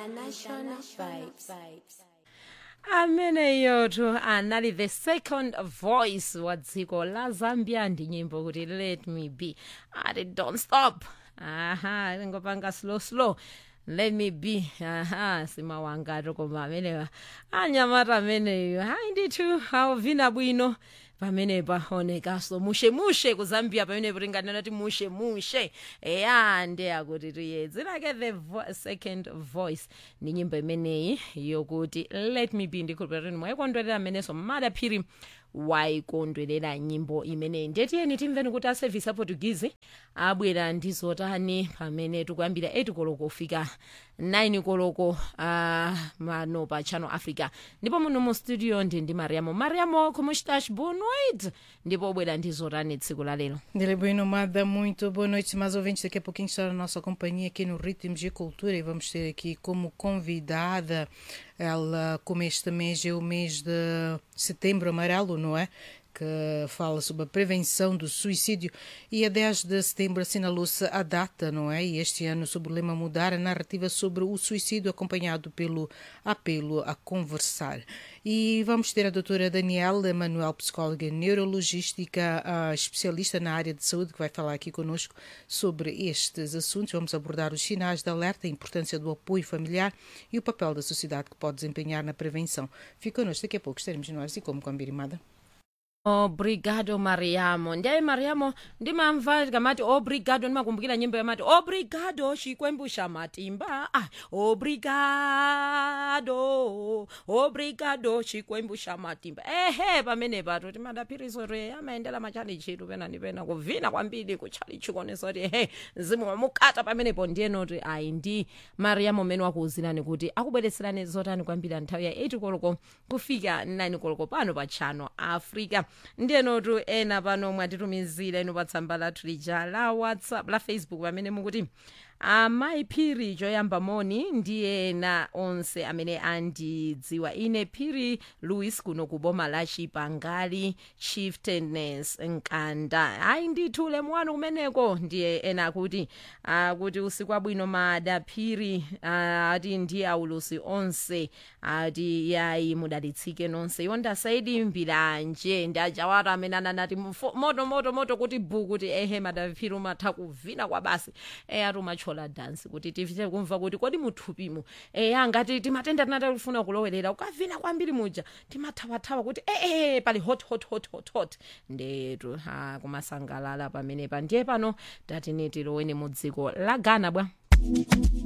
International Vibes. ameneyotu anali the second voice wa dziko la zambia ndi nyimbo kuti let me be ati don't stop aha ingopanga slow slow let me be aha simawangatu koma amenewa anyamata ameneyo hayi ndithu awuvina bwino pamenepa onekaso mushemushe ku zambia pamenepo tinganena ti mushemushe eya ndeyakuti tiye dzinake the vo second voice ndi nyimbo imeneyi yokuti let me be ndikhulupirira mwayikondwerera amenenso madaphiri wayikondwerera nyimbo imeneyi ndetiyeni timveni kuti aservice aportugizi abwera ndi zotani pamene tikuyambira 8 koloko kufika 9 koloko uh, mano pa channel africa ndipo muno mu studio ndi ndi mariamo mariamo como estás boa noite ndipo ubwera ndi zotani tsiku la lero Dele bem nomada, muito boa noite, mais ouvintes. Daqui a pouquinho está a nossa companhia aqui no Ritmos de Cultura e vamos ter aqui como convidada, ela, como este mês é o mês de setembro amarelo, não é? que fala sobre a prevenção do suicídio e a 10 de setembro assinalou-se a data, não é? E este ano sob o lema mudar a narrativa sobre o suicídio acompanhado pelo apelo a conversar. E vamos ter a doutora Daniela Manuel, psicóloga neurologística, a especialista na área de saúde, que vai falar aqui conosco sobre estes assuntos. Vamos abordar os sinais de alerta, a importância do apoio familiar e o papel da sociedade que pode desempenhar na prevenção. Fica connosco, daqui a pouco estaremos no ar e como com a Birimada. obrigado mariamo ndiye mariamo ndimamva ndikamati obrigado ndimakumbukira nyimbo yamati obrigado chikwembusha matimba ah, obrigado obrigado chikwembusha matimba ehe pamene pato timadaphiriso re amayendera machali chitu pena ndi pena kuvina kwambiri kuchali chikonesa kuti ehe mzimu wamukata pamenepo ndiyenoti ayi ndi mariamo mmene wakuwuzirani kuti akubweretserani zotani kwambiri nthawi ya 8 koloko kufika 9 koloko pano pa channel africa ndiyenotu ena pano mwatitumizira ino pa tsamba lathu lija la whatsapp la facebook pamene mukuti amayi phiri choyamba moni ndiye ena onse amene andidziwa ine phiri louis kuno ku boma la chipangali chieftainess nkanda ayi ndithu lemu wanu kumeneko ndiye ena akuti akuti usiku wabwino mada phiri ati ndiye aulusi onse ati yayi mudalitsike nonse iwo ndasaidi mbiranje ndajawata amene ananati mfo- moto moto moto kuti bu kuti ehe madaphiri umatha kuvina kwa basi eya tumachola dansi kuti tifite kumva kuti kodi muthupimo eya ngati timatenda tinata kufuna kulowerera ukavina kwambiri muja timathawathawa kuti ee pali hot hot hot hot hot ndetu ha kumasangalala pamenepa ndiye pano tatini tiloweni mu dziko la ghana bwa